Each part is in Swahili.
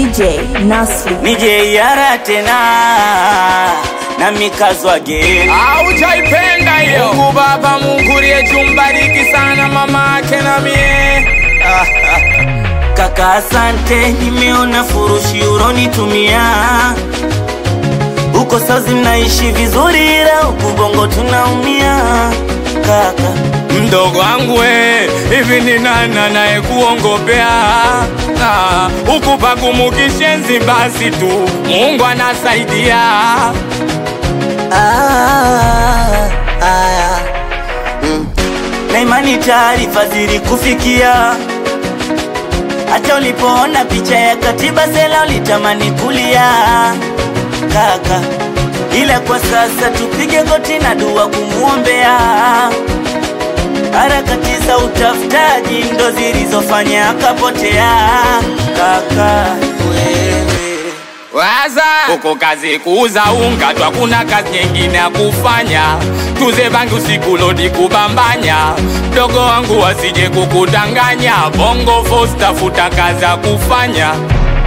DJ Nasri. nije yara tena na mikazwa geni Haujaipenda hiyo Mungu Baba, Mungu liye jumbariki sana mama yake na mie Ah, ah. kaka, asante, nimeona furushi uronitumia huko sazi mnaishi vizuri, ila huku bongo tunaumia kaka. mdogo wangu we, hivi ni nani anayekuongopea Ah, huku pakumukishenzi basi tu Mungu anasaidia Ah, ah, mm. na imani taarifa zilikufikia hata ulipoona picha ya katiba sela ulitamani kulia kaka, ila kwa sasa tupige goti na dua kumwombea. Harakati za utafutaji ndo zilizofanya akapotea kaka wewe Waza uko kazi kuuza unga tu, hakuna kazi nyingine ya kufanya. Tuze bangi usiku lodi kubambanya, mdogo wangu wasije kukudanganya. Bongo Force tafuta kazi ya kufanya.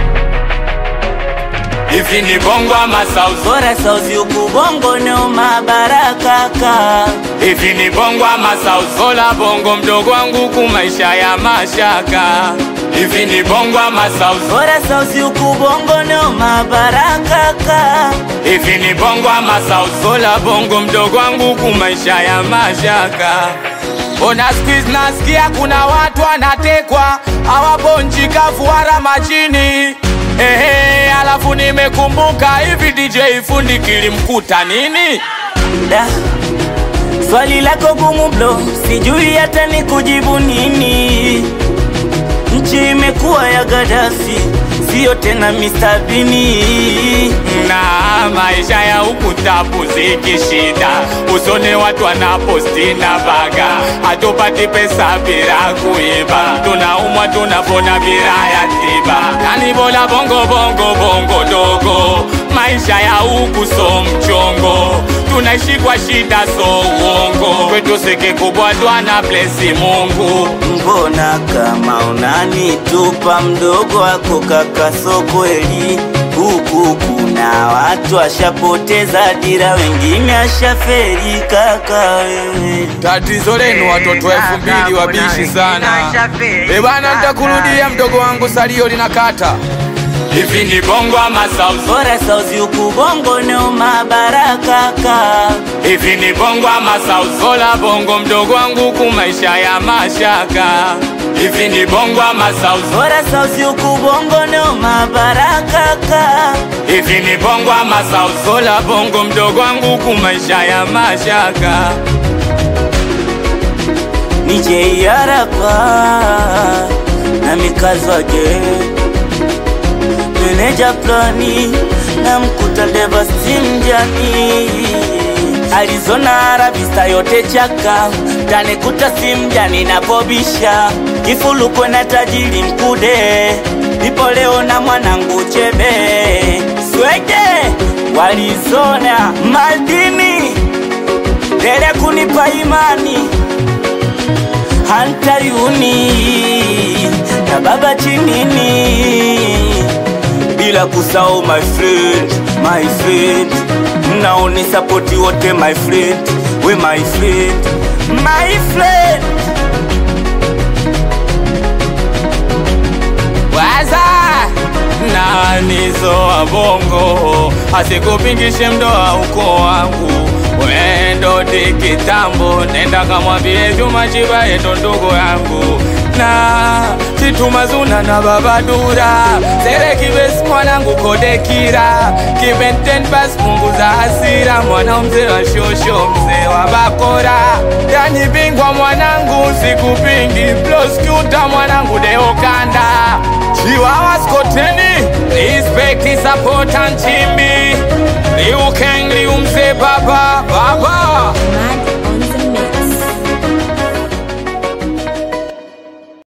Hivi ni bongo ama sauzi? bora sauzi huku bongo noma barakaka Hivi ni bongo ama sauzi? Sola bongo mdogo wangu ku maisha ya mashaka. Hivi ni bongo ama sauzi? bora sauzi huku bongo noma barakaka Hivi ni bongo ama sauzi? Sola bongo mdogo wangu ku maisha ya mashaka. Ona squeeze nasikia kuna watu wanatekwa hawabonji kafuara majini. Ehe, alafu nimekumbuka hivi DJ fundi kilimkuta nini? da swali lako gumu blo sijui hata ni kujibu nini nchi imekuwa ya Gaddafi sio tena Mr. Bini na maisha ya huku tabu zikishida, usone watu wanaposti na baga, hatupati pesa bila kuiba, tunaumwa tunapona bila ya tiba, yani bora bongo bongo bongo dogo, maisha ya huku so mchongo, tunaishi kwa shida so uongo, kwetu siki kubwa twana blesi Mungu mbona kama unanitupa mdogo wako kaka, so kweli huku kuna watu washapoteza dira, wengine ashaferi kaka wewe Tatizo lenu watoto elfu mbili wabishi sana. E bana, nitakurudia mdogo wangu, salio linakata. Hivi ni bongo ama sauzi? bora sauzi huku bongo noma barakaka Hivi ni bongo ama sauzi? Sola bongo mdogo wangu, ku maisha ya mashaka. Hivi ni bongo ama sauzi? bora sauzi huku bongo noma barakaka Hivi ni bongo ama sauzi? Sola bongo mdogo wangu, ku maisha ya mashaka. nije yarapa na mikazwage meneja plani na mkuta devastimjani Arizona Arabista yote chaka tanekuta simjani napobisha kifulukwe na tajiri mkude nipo leo na mwanangu chebe swege walizona madini dele kunipa imani hantayuni na baba chinini bila kusahau my friend, my friend mnaoni sapoti wote my friend, we my friend, my friend Waza nanizo wa bongo asikupingishe mdoa uko wangu wendo di kitambo nenda kamwambie Juma Chiba yeto ndugu yangu na chitumazuna na babadura sere kibesi mwanangu kodekira kibenten bas punguza hasira mwana mzee wa shosho mzee wa bakora yani bingwa mwanangu sikupingi ploskuta mwanangu deokanda chiwawa skoteni respect support and chimbi liukeng liumze baba baba